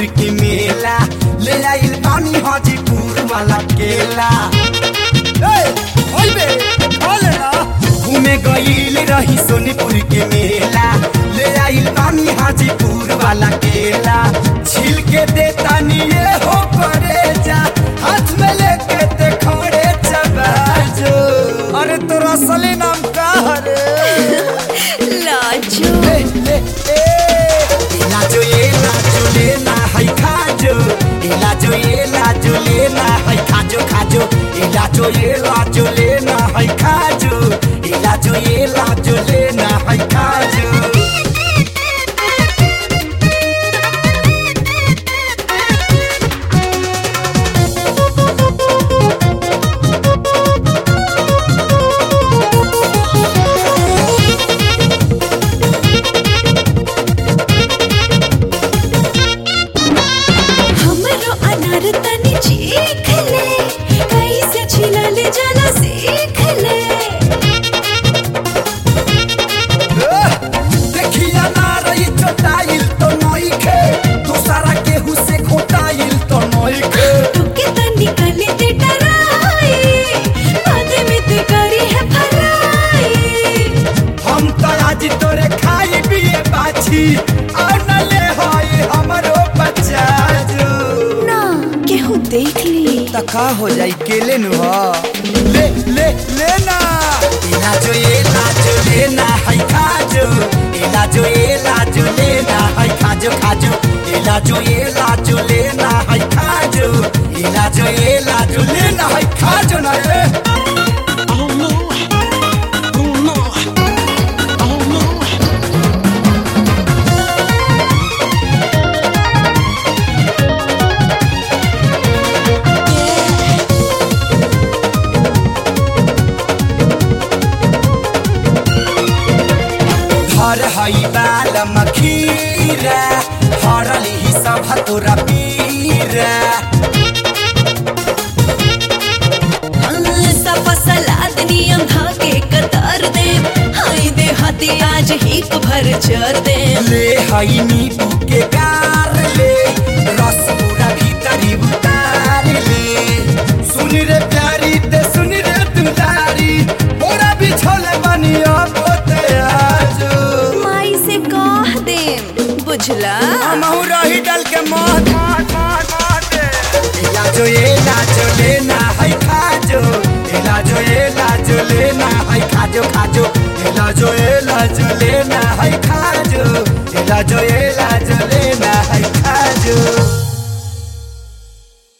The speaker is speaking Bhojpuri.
के मेला ले आइल पानी हाजीपुर वाला केला घूमे गईल रही सोनीपुर के मेला ले आइल पानी हाजीपुर वाला केला छिल के देता निये हो परे जा हाथ में लेके ते खड़े चबाजो अरे तोरा असली नाम का हरे लाजू ले ले ए लाजो ये लाजो लेना है खाजो ए लाजो ये लाजो लेना है खाजो खाजो ए लाजो ये लाजो लेना है खाजो ए लाजो ये लाजो लेना है खाजो हमरो अनार तनी चीख ले कैसे छिलल जाला सीख ले देखिया ना रही चोटाइल तो नई खे दूसरा केहू से खोटाइल तो नई खे तुके तनी कले ते डराई बाद में ते करी है फराई हम तो आज तोरे खाई पिए बाछी और न ले होई हमरो बच्चा जो ना केहू देख ली तका हो जाई केले नु हो ले ले लेना इला जो ये लाजो लेना है खाजो इला जो ये लाजो लेना है खाजो खाजो इला जो ये लाजो लेना है खाजो इला जो ये लाजो लेना है खाजो ना रे Oh no. Oh no. Oh no. हर हई बाल मखीरा हरली ही सब तोरा पीरा सफा सलाद नियम धाके कतार दे हाय दे हाथी आज ही भर चर दे ले हई नींबू के गार ले रस पूरा भीतरी उतार ले सुन रे प्यारी ते सुन रे दुलारी मोरा बिछोले बनिया पोते आजो माई से कह दे बुझला हमहू रही डल के मौत लाजो ये लाजो लेना है खाजो ए लाजो ये लाजो लेना है खाजो खाजो ए लाजो ये लाजो लेना है खाजो ए लाजो ये